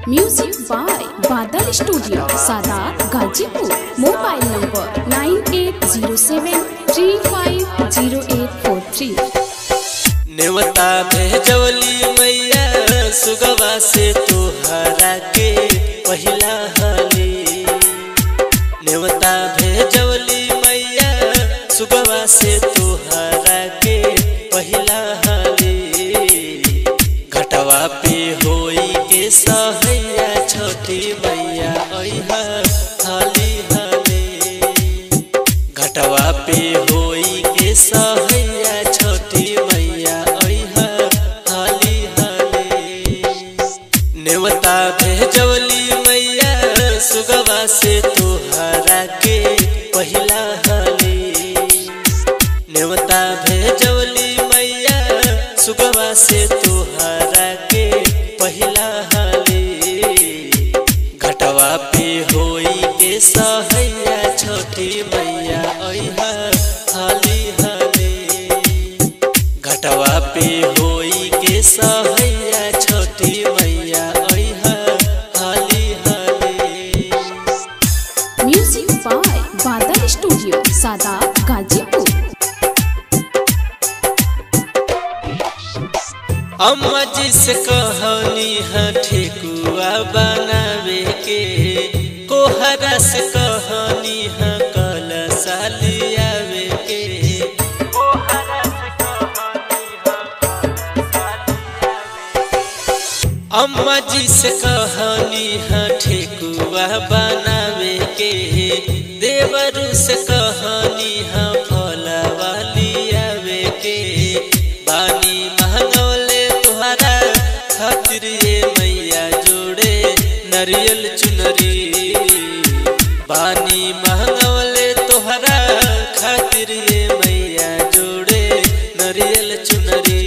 music by Badal studio Saadat Ghazipur mobile number nine eight zero seven three five zero eight four three नेवता भेजवली मैया सुगवा से तोहरा के पहिला हली नेवता भेजवली मैया सुगवा से तोहरा के पहिला हली घटवा पे होई के सहैया छोटी मैया अइहा हाली हाली घटवा पे होई के सहैया छोटी मैया अइहा हाली हाली नेवता भेजवली मैया सुगवा से तोहरा के पहिला हाली नेवता भेजवली मैया सुगवा से तोहरा के पहिला हाली घटवा पे होई के सहैया छोटी मैया अइहा हाली हाली घटवा पे होई के सहैया छोटी मैया अइहा हाली हाली music by Badal studio Saadat Ghazipur अम्मा जी से कहनी है ठेकुआ बनावे के कोहरा से कहनी है कल सालियावे के अम्मा जी से कहनी है ठेकुआ बनावे के देवरू से कहनी है फलवा लियावे के बानी महंगौले तुहरा खातिर ये मैया जोड़े नरियल चुनरी बानी महंगौले तुहरा खातिर ये मैया जोड़े नरियल चुनरी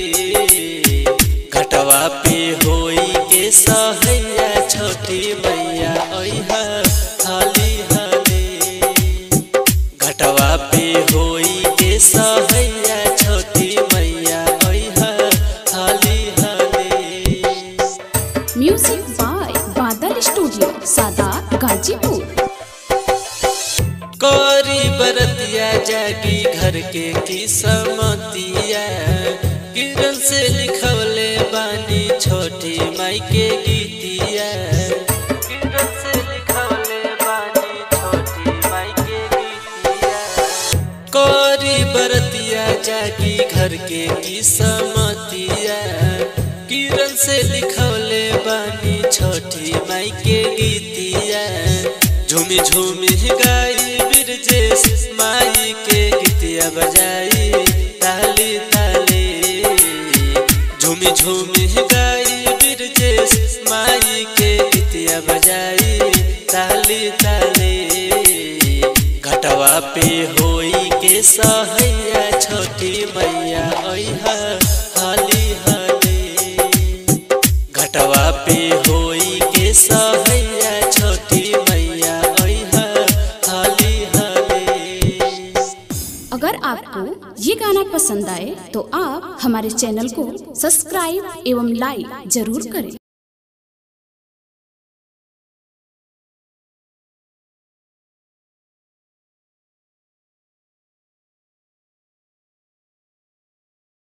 घटवा पे होई के सहैया छोटी मैया अइहा हाली हाली घटवा पे होई के सहैया छोटी मैया अइहा हाली हाली music by Badal studio Saadat Ghazipur करी बरतिया जागी घर के किस्मतिया किरण से लिखवले बानी छोटी माई के गीतिया किरण से लिखवले बानी छोटी माई के गीतिया करी बरतिया जागी घर के किस्मतिया किरण से लिखवले बानी छोटी माई के गीतिया झूमी झूमी गाई बिरजेश माई के गीतिया बजाई ताली ताली झूमी झूमी गाई बिरजेश माई के गीतिया बजाई ताली ताली घटवा पे होई के सहैया छोटी मैया अइहा हाली हाली घटवा पे होई के सहैया छोटी मैया अइहा हाली हाली अगर आपको ये गाना पसंद आए तो आप हमारे चैनल को सब्सक्राइब एवं लाइक जरूर करें